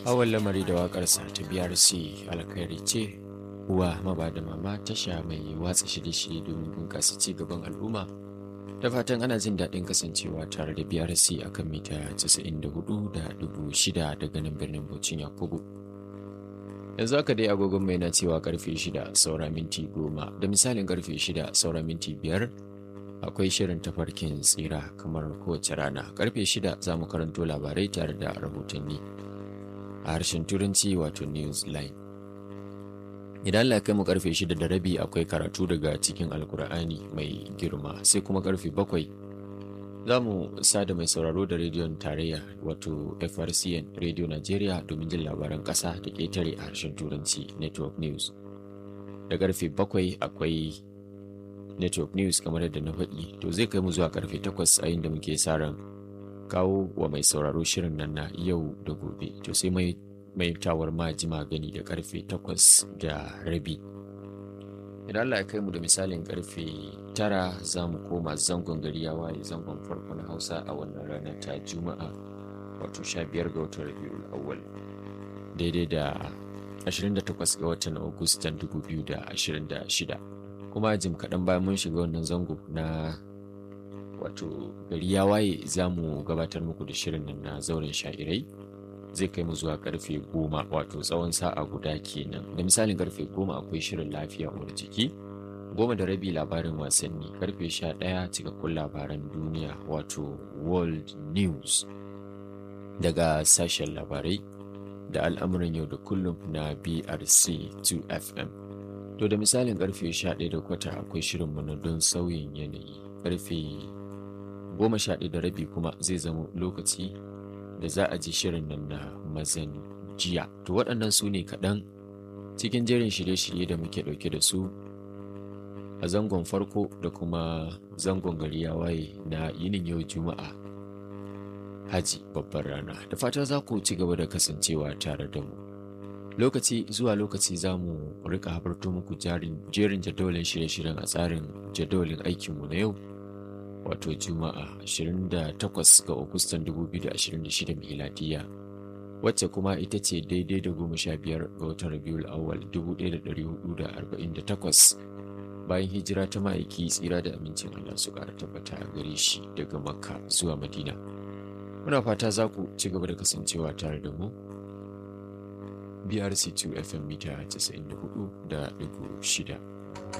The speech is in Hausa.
Hawan lamari da waƙarsa ta BRC alkhairi ce uwa maba da mama tasha mai watsa shirye-shirye domin bunƙasa ci gaban al'umma. Da fatan ana jin daɗin kasancewa tare da BRC a kan mita 94.6 daga nan birnin Bauchin Yakubu. Yanzu haka dai agogon mai na cewa karfe 6 saura minti 10 da misalin karfe 6 saura minti 5 akwai shirin tafarkin tsira kamar kowace rana. Karfe 6 za mu karanto labarai tare da rahotanni a harshen turanci wato Newsline. idan Allah kai mu karfe shida da rabi akwai karatu daga cikin alkur'ani mai girma sai kuma karfe bakwai za mu sada mai sauraro da rediyon tarayya wato frcn radio nigeria domin jin labaran ƙasa da ƙetare a harshen turanci network news da karfe bakwai akwai network news kamar yadda na faɗi to zai kai mu zuwa karfe takwas a inda muke sa ran kawo wa mai sauraro shirin nan na yau da gobe to sai mai mai tawar maji magani da karfe takwas da rabi idan Allah ya kai mu da misalin karfe tara za mu koma zangon gari ya waye zangon farko na hausa a wannan rana ta juma'a wato sha biyar ga watan rabiul awwal daidai da 28 ga watan agustan 2026 kuma jim kaɗan bayan mun shiga wannan zango na wato gari ya waye za mu gabatar muku da shirin nan na zauren sha'irai zai kai mu zuwa karfe goma wato tsawon sa'a guda kenan da misalin karfe goma akwai shirin lafiya uwar jiki goma da rabi labarin wasanni karfe sha ɗaya cikakkun labaran duniya wato world news daga sashen labarai da al'amuran yau da kullum na brc 2fm to da misalin karfe sha ɗaya da kwata akwai shirinmu na don sauyin yanayi karfe goma sha ɗaya da rabi kuma zai zama lokaci da za a ji shirin nan na mazan jiya to waɗannan su ne kaɗan cikin jerin shirye-shirye da muke ɗauke da su a zangon farko da kuma zangon gari ya waye na yinin yau juma'a haji babbar rana da fata za ku ci gaba da kasancewa tare da mu lokaci zuwa lokaci za mu rika habarto muku jerin jadawalin shirye-shiryen a tsarin jadawalin aikinmu na yau wato juma'a 28 ga agustan 2026 miladiya wacce kuma ita ce daidai da goma sha biyar ga watan rabiul awal 1448 bayan hijira ta ma'aiki tsira da amincin allah su ƙara tabbata a gare shi daga makka zuwa madina muna fata za ku ci gaba da kasancewa tare da mu brc2 fm mita 94.6